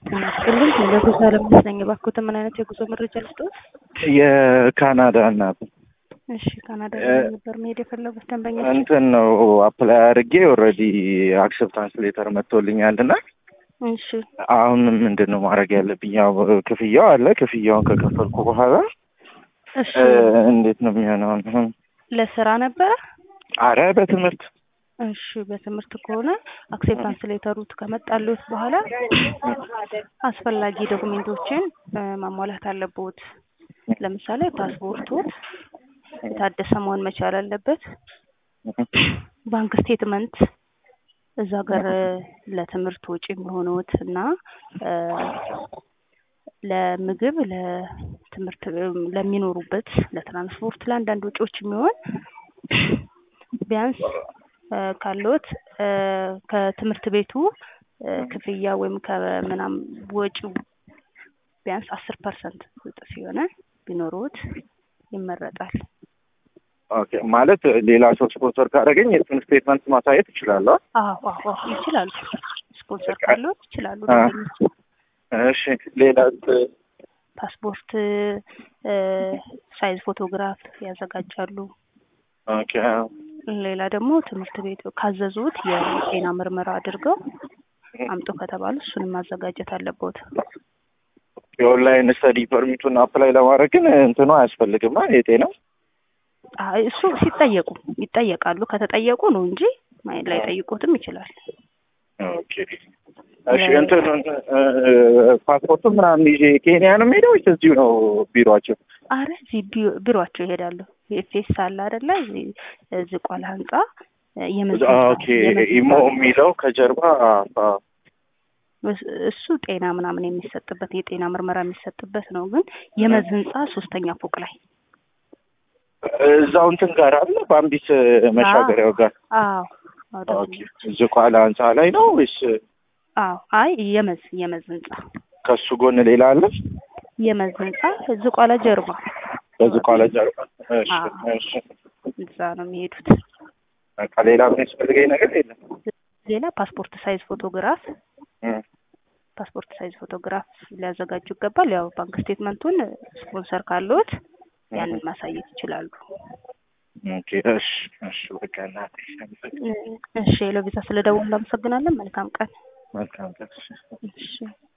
ጤና ይስጥልኝ። ለጉዞ አለመስለኝ እባክዎትን ምን አይነት የጉዞ መረጃ ልስጥዎት? የካናዳ እናት እሺ ካናዳ ነበር መሄድ የፈለጉት ደንበኛ? እንትን ነው አፕላይ አድርጌ ኦልሬዲ አክሰፕታንስ ሌተር መጥቶልኛል እና እሺ አሁን ምንድን ነው ማድረግ ያለብኝ? ያው ክፍያው አለ። ክፍያውን ከከፈልኩ በኋላ እሺ እንዴት ነው የሚሆነው? አሁን ለስራ ነበረ? አረ በትምህርት እሺ በትምህርት ከሆነ አክሴፕታንስ ሌተሩት ከመጣልዎት በኋላ አስፈላጊ ዶክሜንቶችን ማሟላት አለብዎት። ለምሳሌ ፓስፖርቶት የታደሰ መሆን መቻል አለበት። ባንክ ስቴትመንት እዛ ሀገር ለትምህርት ወጪ የሚሆኑት እና ለምግብ፣ ለትምህርት ለሚኖሩበት፣ ለትራንስፖርት፣ ለአንዳንድ ወጪዎች የሚሆን ቢያንስ ካለዎት ከትምህርት ቤቱ ክፍያ ወይም ከምናም ወጪው ቢያንስ አስር ፐርሰንት እጥፍ የሆነ ቢኖሩት ይመረጣል። ኦኬ ማለት ሌላ ሰው ስፖንሰር ካደረገኝ የእሱን ስቴትመንት ማሳየት እችላለሁ? አዎ አዎ ይችላሉ። ስፖንሰር ካለዎት ይችላሉ። እሺ ሌላ ፓስፖርት ሳይዝ ፎቶግራፍ ያዘጋጃሉ። ኦኬ ሌላ ደግሞ ትምህርት ቤት ካዘዙት የጤና ምርመራ አድርገው አምጡ ከተባሉ እሱንም ማዘጋጀት አለበት። የኦንላይን ስተዲ ፐርሚቱን አፕላይ ለማድረግ ግን እንትኑ አያስፈልግም የጤና አይ እሱ ሲጠየቁ ይጠየቃሉ። ከተጠየቁ ነው እንጂ ላይ ጠይቆትም ይችላል። ኦኬ እሺ እንትን ፓስፖርቱ ምናምን ይዤ ኬንያ ነው የምሄደው ወይስ እዚሁ ነው ቢሮአቸው? አረ እዚህ ቢሮአቸው ይሄዳሉ። ኤፌስ አለ አይደለ? እዚህ ዝቋላ ህንጻ ኦኬ ኢሞ የሚለው ከጀርባ እሱ ጤና ምናምን የሚሰጥበት የጤና ምርመራ የሚሰጥበት ነው። ግን የመዝ ህንጻ ሶስተኛ ፎቅ ላይ እዛው እንትን ጋር አለ በአምቢት መሻገሪያው ጋር አዎ ዝቋላ ህንጻ ላይ ነው ወይስ? አዎ አይ የመዝ የመዝ ህንጻ ከሱ ጎን ሌላ አለ? የመዝ ህንጻ ዝቋላ ጀርባ በዝቋላ ጀርባ። እሺ እሺ እዛ ነው የሚሄዱት። በቃ ሌላ ምን ያስፈልገኝ ነገር የለም። ሌላ ፓስፖርት ሳይዝ ፎቶግራፍ ፓስፖርት ሳይዝ ፎቶግራፍ ሊያዘጋጁ ይገባል። ያው ባንክ ስቴትመንቱን ስፖንሰር ካለዎት ያንን ማሳየት ይችላሉ። ኦኬ እሺ እሺ በቃ እናቴ እሺ ሄሎ ቪዛ ስለደወሉ እናመሰግናለን። መልካም ቀን። መልካም ቀን። እሺ